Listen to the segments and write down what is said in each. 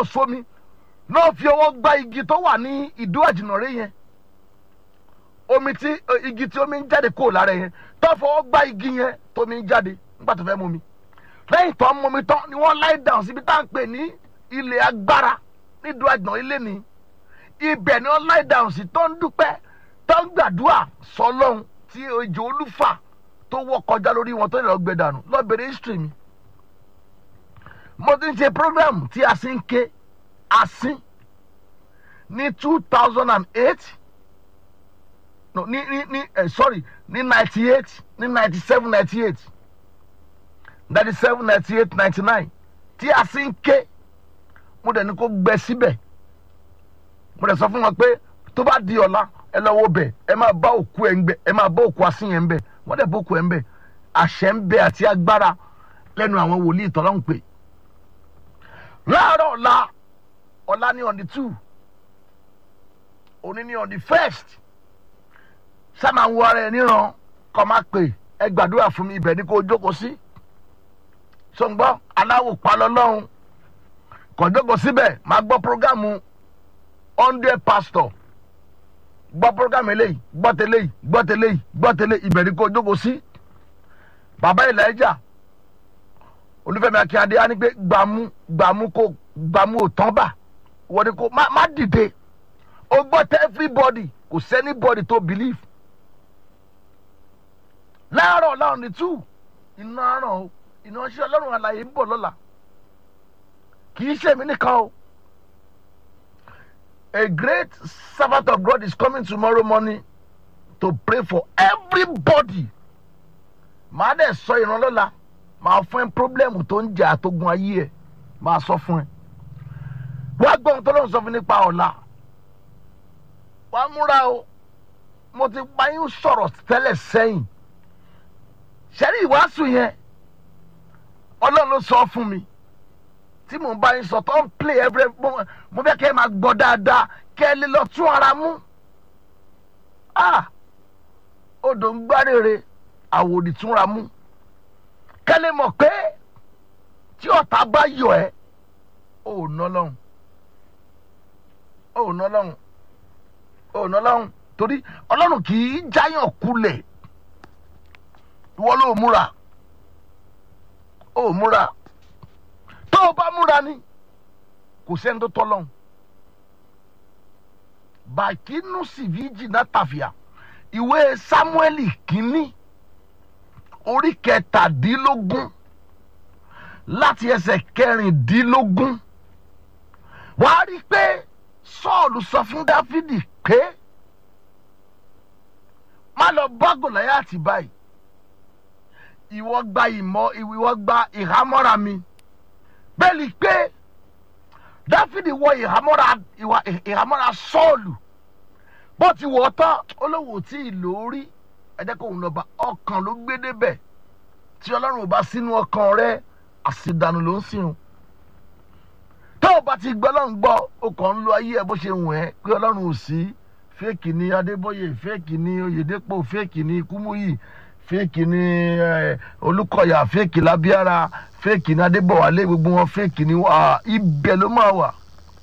ò sómi náà fi ọwọ́ gbá igi tó wà ní ìdó àjìnàrè yẹn omi tí igi tí omi ń jáde kúrò lára yẹn tó fọwọ́ gbá igi yẹn tómi ń jáde nígbà tó fẹ́ mú mi lẹ́yìn tó ń mú mi tán ni wọ́n láì dáhùn síbi tá à ń pè ní ilé agbára nídùú àjìnà ilé ni ibẹ̀ ni wọ́n láì dáhùn sí tó ń dúpẹ́ tó ń gbàdúrà sọlọ́hún tí ejò olúfà tó wọ́ kọjá lórí wọn tó lè lọ gbẹ dànù lọ́bẹ̀rẹ̀ history mi mo ti ń ṣe program tí a sì ń ké asin ní two thousand and eight no ní ní ní eh, sorry ní ninety eight ní ninety seven ninety eight ninety seven ninety eight ninety nine tí a sì ń ké mo dẹ̀ ní kó gbẹ síbẹ̀ mo dẹ̀ sọ fún wọn pé tó bá di ọ̀la ẹ lọ wo bẹ̀ ẹ máa bá òkú ẹ̀ ń bẹ̀ ẹ máa bá òkú asin yẹn ń bẹ̀ wọ́n dẹ̀ bá òkú ẹ̀ ń bẹ̀ àṣẹ ń bẹ àti agbára lẹ́nu àwọn wòlíì tọ́lá ń pè láàárọ̀ ọ̀la ọ̀la ní on the two òní ní on the first sábà ń wọ ara ẹ níran kọ́ máa pè ẹ gbàdúrà fún mi ibẹ̀ ni kò jókòó sí sọ̀ngbọ́n aláwò palọ́ lọ́hùn kò jókòó síbẹ̀ máa gbọ́ programu hundred pastor gbọ́ programu eléyìí gbọ́ tẹ́lẹ̀ yìí gbọ́ tẹ́lẹ̀ yìí gbọ́ tẹ́lẹ̀ ibẹ̀ ni kò jókòó sí bàbá Elijah olúfẹ́mi akínyadé á ní pé gbàmú gbàmú kò gbàmú ò tán bà wọ́n ní kò má má dìde ó gbọ́ tẹ́ everybody kò sẹ́ni body tó believe láàárọ̀ láwọn ní two iná ràn ó iná ṣe ọlọ́run àlàyé ń bọ̀ lọ́la kì í ṣèmi nìkan o a great servant of God is coming tomorrow morning to pray for everybody màá dẹ̀ sọ ìrànlọ́la máa fún ẹ pírọ́blẹ́mù tó ń jà àtógun ayé ẹ máa sọ fún ẹ wá gbọ́ ohun tó lóun sọ fún nípa ọ̀la wàá múra o mo ti bá yín sọ̀rọ̀ tẹ́lẹ̀ sẹ́yìn ṣẹ́rí ìwàásù yẹn ọlọ́run ló sọ fún mi tí mò ń bá yín sọ tó ń play every mo fẹ́ kẹ́ ẹ máa gbọ́ dáadáa kẹ́ ẹ lè lọ tún ara mú ah odò ń gbárèrè àwòrì túnra mú kẹ́lẹ́ mọ̀ pé tí ọ̀tá bá yọ ẹ́ ò ná lọ́hùn ò ná lọ́hùn ò ná lọ́hùn torí ọlọ́run kì í jáyàn kulẹ̀ ìwọ ló múra ó múra tó o bá múra ni kò sẹ́ni tó tọ́ lọ́hùn bàkínú sìvíjì náà tàfíà ìwé sámúẹ́lì kínní orí kẹtàdínlógún láti ẹsẹ̀ kẹrìndínlógún wàá rí i pé sọ́ọ̀lù sọ fún dáfídì pé má lọ bá gòláyàtì báyìí ìwọ gba ìmọ̀ ìwọ gba ìhámọ́ra mi bẹ́ẹ̀ ni pé dáfídì wọ ìhámọ́ra ìhámọ́ra sọ́ọ̀lù bó ti wọ̀ ọ́ tán olówó tí ì lórí ẹjẹ kó òun lọ bá ọkàn ló gbé débẹ̀ tí ọlọ́run ò bá sínú ọkàn rẹ àṣìdànù ló ń sìn tó o bá ti gbọ́ ọlọ́run gbọ́ o kàn ń lo ayé ẹ bó ṣe wù ẹ́ pé ọlọ́run ò sí fẹ́ẹ̀kì ni adébóyè fẹ́ẹ̀kì ni oyèdèpọ̀ fẹ́ẹ̀kì ni kúmúyì fẹ́ẹ̀kì ni olùkọ́yà fẹ́ẹ̀kì lábíára fẹ́ẹ̀kì ni adébọ̀wálé gbogbo wọn fẹ́ẹ̀kì ni ibẹ̀ ló máa wà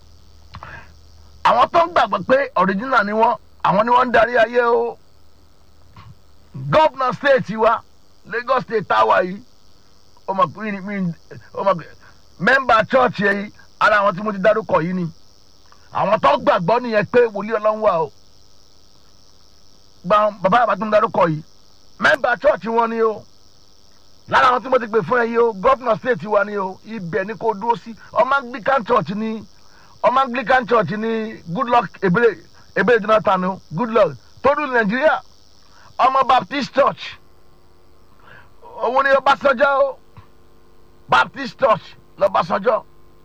àwọn tó ń gbàgbọ́ pé ọ̀ríjínà ni wọ́n àwọn ni wọ́n ń darí ayé o gọ́vnà stéètì wa Lagos state táwa yìí ọmọkùnrin mi ọmọkùnrin mẹ́mbà chọ́ọ̀chì yìí ara àwọn tí mo ti dárúkọ yìí ni àwọn tó gbàgbọ́ nìyẹn pé wòlíì ọlọ́run wà o gba bàbá àbá tó ń dárúkọ yìí mẹ́mbà chọ́ọ̀chì wọn ni o lára àwọn tí mo ti pè fún ẹ yìí o gọ́vnà stéètì wa ni o ibẹ̀ ni kò dúró sí ọmọ Anglican church ni ọmọ Anglican church ni Goodluck ebele ebele Jonathan o Goodluck tó dùn Nàìjíríà ọmọ baptist church òun ni ọbásanjọ́ o baptist church lọ́básanjọ́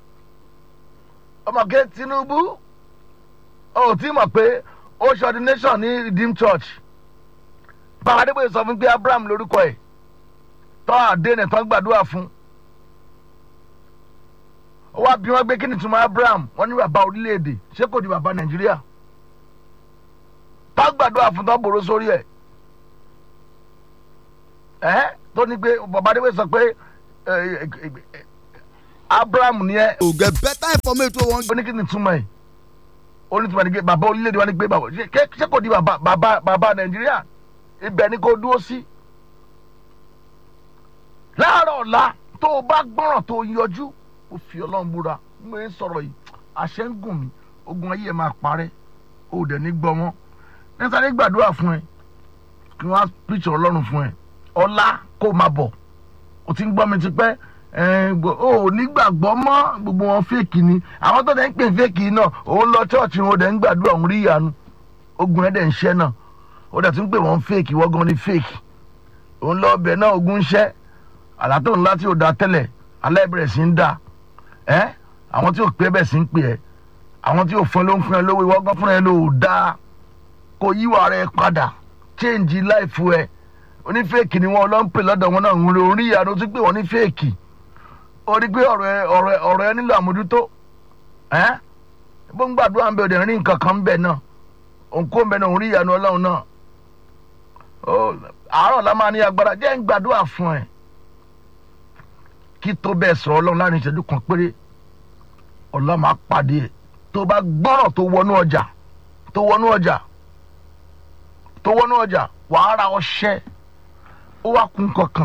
ọmọkè tinubu ó ti mọ̀ pé ó ṣe ordination ní redeemed church bàbá adébóyè sọ fún pé abraham lórúkọ ẹ̀ tọ́ àdéhùn tó ń gbàdúrà fún ó wá bí wọ́n gbé kí ni túmọ̀ abraham wọ́n ní bàbá orílẹ̀-èdè ṣé kò di bàbá nàìjíríà tó gbàdúrà fún tó bòrò sórí ẹ̀ ẹ tó ní pé bàbá adéwé sọ pé abraham ni ẹ to get better information wey wan ó ní kí ni túmọ̀ ẹ̀ ó ní túmọ̀ ní pé bàbá orílẹ̀-èdè wa ní pé bàbá ṣé ṣé kò di bàbá bàbá bàbá nàìjíríà ibẹ̀ ni kò dúró sí. láàárọ̀ ọ̀la tó o bá gbọ́ràn tó o yọjú ó fi ọlọ́run búra mo ń sọ̀rọ̀ yìí àṣẹ ń gùn mí ogun ayé ẹ̀ máa parẹ́ ó dẹ̀ ní gbọ́ wọn nítorí gbàdúrà fún ẹ kí wọ́n á píṣọ ọlọ́run fún ẹ ọ̀la kó o máa bọ̀ o ti ń gbọ́ mi ti pẹ́ o ò nígbàgbọ́ mọ́ gbogbo wọn fèkì ni àwọn tó dẹ̀ ń pè fèkì náà òun lọ chọ́ọ̀chì wọn dẹ̀ ń gbàdúrà òun rí ìyanu ogun ẹ̀ dẹ̀ ń ṣẹ́ náà ó dẹ̀ tún pè wọ́n fèkì wọ́n gan ni fèkì òun lọ ọbẹ̀ náà ogun ń ṣẹ́ àlá tó ńlá tí ò da tẹ́lẹ̀ alẹ́ bẹ̀rẹ̀ sí ń da ẹ́ àwọn tí ò pé bẹ̀ sí ń pè ẹ́ àwọn tí ò fún ẹ ló ń fún ẹ lówó ìwọ́n gan fún ẹ ló dáa kò yíwà rẹ padà change life ẹ onífèkì ni wọn lọ ń pè lọ́dọ̀ wọn náà ń rí orí ìyanu tó pè wọ́n ní fèkì ó rí pé ọ̀rọ̀ ẹ ọ̀rọ̀ ẹ ọ̀rọ̀ ẹ nílò àmójútó ẹ́ bó ń gbàdúrà ń bẹ òde rí nǹkan kan ń bẹ náà òǹkó ń bẹ náà òun rí ìyanu ọlọ́run náà ó àárọ̀ la máa ní agbára jẹ́ ń gbàdúrà fún ẹ kí tó bẹ́ẹ̀ sọ̀rọ̀ ọlọ́run láàrin ìṣẹ́jú kan péré ọlọ́run máa pàdé ẹ̀ tó bá gbọ́rọ̀ tó wọnú ọjà tó wọnú ọjà tó wọnú ọjà wàá ra ọṣẹ ó wá kún kankan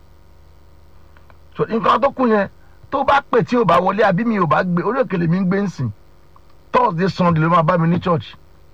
so nǹkan tó kù yẹn tó bá pè tí ò bá wọlé àbí mi ò bá gbé orí òkèlè mi ń gbé ń sìn thursday sunday ló máa bá mi ní church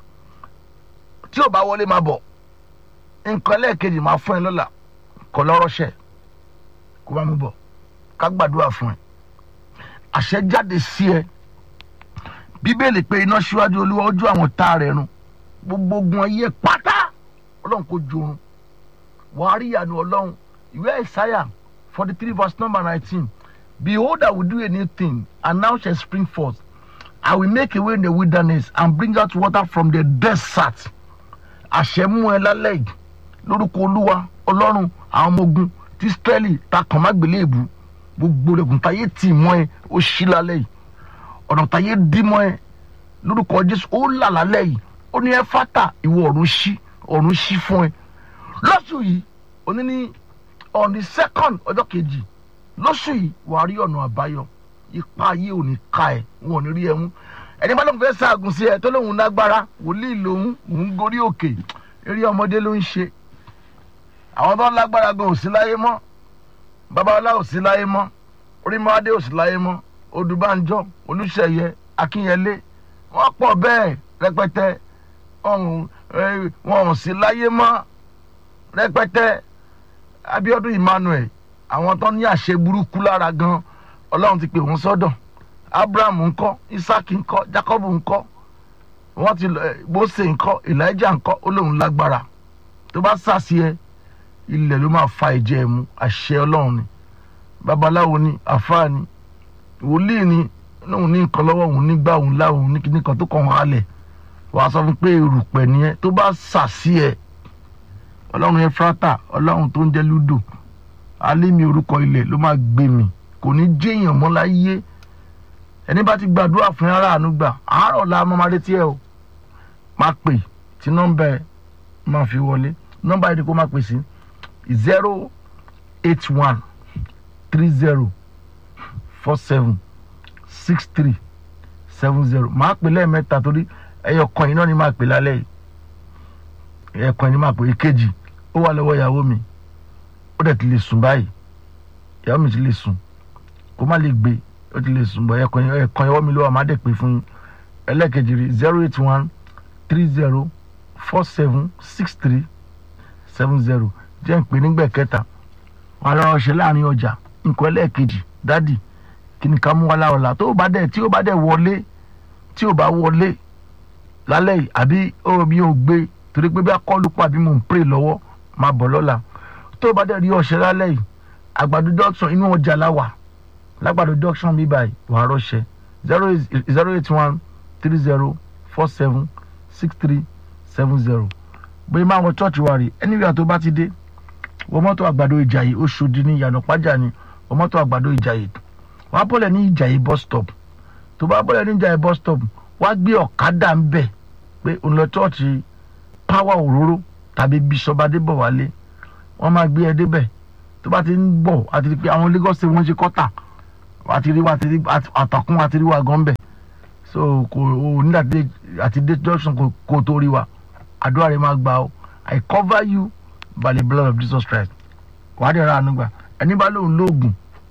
tí ò bá wọlé máa bọ̀ nǹkan lẹ́ẹ̀kejì máa fún ẹ lọ́la kọ́ lọ́rọ́ṣẹ́ kó bá mi bọ̀ ká gbàdúrà fún ẹ àṣẹ jáde sí ẹ bíbélì pé iná síwájú olúwa ojú àwọn tá rẹ̀ run gbogbo ogun ayé pátá ọlọ́run kò jorun wàá rí ìyanu ọlọ́run ìwé ìsáyà forty three verse number nineteen behold i will do a new thing and now shall spring forth i will make a way in the wilderness and bring out water from the desert àṣẹ mú ẹ lálẹ́ yìí lórúkọ olúwa ọlọ́run àwọn ọmọ ogun tí israẹli ta kàn má gbélé èbú gbogbo rẹ̀gùn táyé tì mọ́ ẹ ó ṣí lálẹ́ yìí ọ̀nà táyé dí mọ́ ẹ lórúkọ jésù ó là lálẹ́ yìí ó ní ẹ fátà ìwọ ọ̀run ṣí ọ̀run ṣí fún ẹ lọ́sùn yìí òní ní on the second ọjọ́ kejì lóṣù yìí wàá rí ọ̀nà àbáyọ ipa ayé ò ní ka ẹ̀ wọn ò ní rí ẹ mú ẹni bá lóun fẹ́ ṣaagùn sí ẹ tó lóun lágbára wòlíì lòun òun gorí òkè eré ọmọdé ló ń ṣe àwọn tó ń lágbára gan ò sí láyé mọ́ babalá ò sí láyé mọ́ orímọ́adé ò sí láyé mọ́ odùbánjọ́ olùṣeyẹ akínyẹlé wọ́n pọ̀ bẹ́ẹ̀ rẹpẹtẹ wọn ò sí láyé mọ́ rẹpẹtẹ abiodun emmanuel àwọn tó ní àṣẹ burúkú lára gan ọlọ́run ti pè wọ́n sọ́dọ̀ abraham ńkọ́ isaac ńkọ́ jacob ńkọ́ wọ́n ti mose ńkọ́ elijah ńkọ́ ó lóun lágbára tó bá sàṣì ẹ ilẹ̀ ló máa fa ìjẹ́ ẹ̀ mu àṣẹ ọlọ́run ni babaláwo ni àfáà ni wòlíì ni lóun ní nǹkan lọ́wọ́ òun nígbà òun láwọn ní kíní kan tó kàn wọ́n halẹ̀ wàá sọ fún pé erùpẹ̀ nìyẹn tó bá sàṣì ẹ ọlọ́run yẹn fúrátà ọlọ́run tó ń jẹ́ lúdò alẹ́ mi orúkọ ilẹ̀ ló máa gbé mi kò ní jéèyàn mọ́ láyé ẹni bá ti gbàdúrà fún ara àánú gbà àárọ̀ la máa máa retí ẹ o máa pè tí nọ́mbà ẹ máa fi wọlé nọ́mbà yìí kó máa pè sí zero eight one three zero four seven six three seven zero máa pè lẹ́ẹ̀mẹ́ta torí ẹyọ kan yìí náà ni máa pè lálẹ́ yìí ẹyọ kan yìí ni máa pè èkejì ó wà lọ́wọ́ ìyàwó mi ó dẹ̀ ti lè sùn báyìí ìyàwó mi ti lè sùn kó má lè gbé ó ti lè sùn bọ̀ ẹ̀kan ẹ̀kan ẹ̀wọ́ mi ló wà má dẹ̀ pé fún yín ẹlẹ́ẹ̀kejì rí zero eight one three zero four seven six three seven zero jẹ́ ń pè nígbà kẹta wà lọ́wọ́ ṣe láàrin ọjà nǹkan ẹlẹ́ẹ̀kejì dádì kí ni ká mú wa láwọ̀lá tó bá dẹ̀ tí ó bá dẹ̀ wọlé tí ó bá wọlé lálẹ́ yìí àbí ó mi ò gbé torí pé bí akọ́lù pa àbí mò ń pray lọ́wọ́ máa bọ̀ lọ́la tó bá dẹ̀ rí ọ̀ṣẹ́ lálẹ́ yìí àgbàdo junction inú ọjà la wà lágbàdo junction bí báyìí wà á rọ́ṣẹ́ zero zero eight one three zero four seven six three seven zero bóyá máa wọ church wa rè anywhere tó bá ti dé wọ́n mọ́tò àgbàdo ìjàyè Òṣòdì ní ìyànà pàjá ni wọ́n mọ́tò àgbàdo ìjàyè wọ́n á bọ̀lẹ̀ ní ìjàyè bus stop tó bá bọ̀lẹ̀ ní ìjàyè bus stop wọ́n á gbé ọ̀kadà ń bẹ̀ pé òun lọ church power òróró tàbí bishop adébọ̀wálé wọ́n máa gbé ẹ débẹ̀ tó bá ti ń bọ̀ àti pé àwọn Lagos state wọ́n ṣe kọ́tà wàá ti rí wàá ti rí àtàkùn wàá ti rí wa gan bẹ̀ so kò o nígbà tí àti dé junction kò kò tó rí wa àdúrà rẹ máa gbà o I cover you by the blood of Jesus Christ wàá dẹ̀ ra àánú gbà ẹni bá lóun lóògùn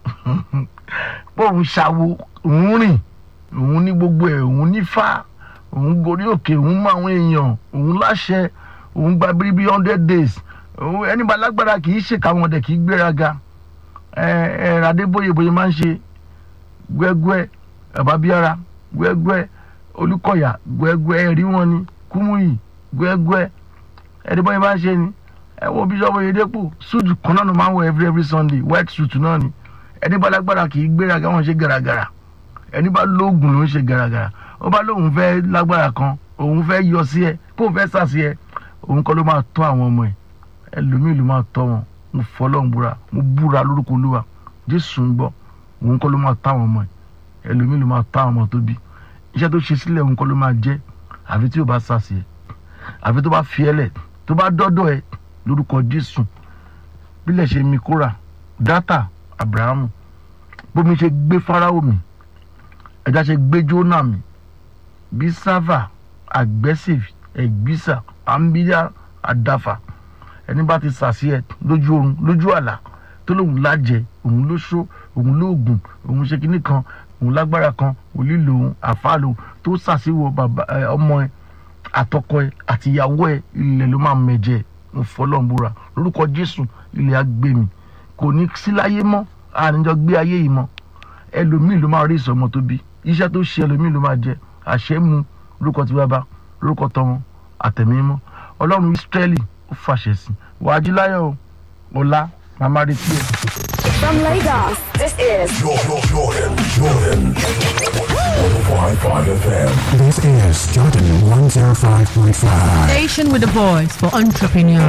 bóun ṣàwo òun rìn òun ní gbogbo ẹ̀ òun nífà òun gorí òkè òun mọ àwọn èèyàn òun láṣẹ òun gba bíríbí hundred days òun ẹni bá lágbára kì í ṣèkà wọn dẹ̀ kì í gbéraga ẹ ẹ Adébóyè bóyá máa ń ṣe gbẹgbẹ Babábíárà gbẹgbẹ Olúkọ̀yà gbẹgbẹ ẹrí wọn ni Kúmúyì gbẹgbẹ ẹni bóyá máa ń ṣe ni ẹ wo Bíṣọ́ọ̀bù Oyèdépò suit kan náà ló máa ń wọ every every Sunday white suit náà ni ẹni bá lágbára kì í gbéraga wọn ṣe gàràgàrà ẹni bá lóògùn ló ń ṣe gàràgàrà ó bá lóun fẹ́ lágbára kan òun fẹ́ yọ sí ẹ kó fẹ́ sà sí ẹ òun kọ́ ló máa tọ́ àwọn ọmọ ẹ ẹlòmíì ló máa tọ́ wọn mo fọlọ́n búra mo búra lórúkọ olúwa jésù ń gbọ́ òun kọ́ ló máa tọ́ àwọn ọmọ ẹ ẹlòmíì ló máa tọ́ àwọn ọmọ tó bí iṣẹ́ tó ṣe sílẹ̀ òun kọ́ ló máa jẹ́ àfi tí ò bá sà sí ẹ àfi tó bá fi ẹ lẹ̀ tó bá dọ́dọ̀ ẹ lórúkọ jésù bílẹ̀ ṣe mi kóra dátà abrahamu bómi ṣe gbé fáráò mi ẹja ṣe gbé jóná mi bí sáfà aggressive ẹgbísà àmbíyá àdáfà ẹni bá ti sàṣì ẹ lójú oorun lójú àlá tó lóun lájẹ òun ló ṣó òun lóògùn òun ṣe kinní kan òun lágbára kan òlí lòun àfa lòun tó sàṣìwò bàbá ẹ ọmọ ẹ àtọkọ ẹ àtìyàwó ẹ ilẹ̀ ló máa mẹ̀jẹ̀ mo fọlọ́nbúra lórúkọ jésù ilẹ̀ á gbé mi kò ní sí láyé mọ́ àníjọ gbé ayé yìí mọ́ ẹlòmíì ló máa rí ìsọmọ tó bí iṣẹ́ tó ṣe ẹlòmíì ló máa jẹ àṣẹ mu lórúkọ tí bàbá lórúkọ tọmọ àtẹ̀mí mọ́ ọlọ́run ìsírẹ́lì ó fàṣẹ sí wàá jí láyọ̀ o ọ̀la màmá retí ẹ̀. From Lagos, this is Jordan, Jordan, Jordan. 105.5 FM. This is Jordan 105.5. Station with the voice for entrepreneurs.